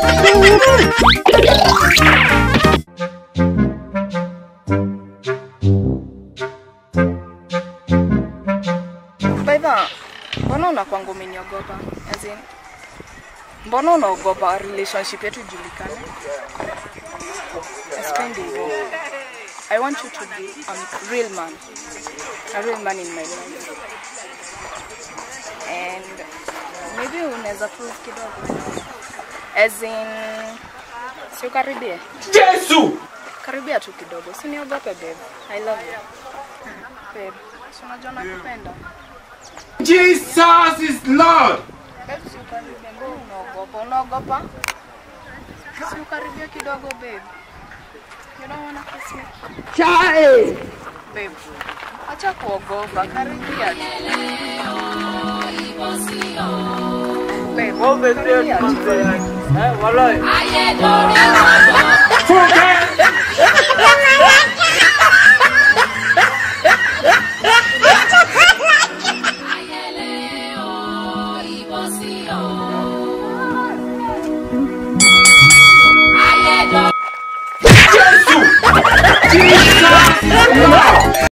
Baidha, mbona unakwanga umeniogopa? As in, mbona unaogopa relationship yetu ijulikane? Sipendi hivyo. I want you to be a real man. A real man in my life. And maybe unaweza prove kidogo. As in, si ukaribie. Yesu! Karibia tu kidogo. Usiniogope babe. I love you. Babe, si unajua nakupenda. Jesus is Lord! Babe, si ukaribie. Mbona unaogopa? Unaogopa? Si ukaribie kidogo babe. You don't wanna kiss me? Chai! Babe, acha kuogopa. Karibia tu. Babe, karibia tu. Yesu! Jesus is Lord!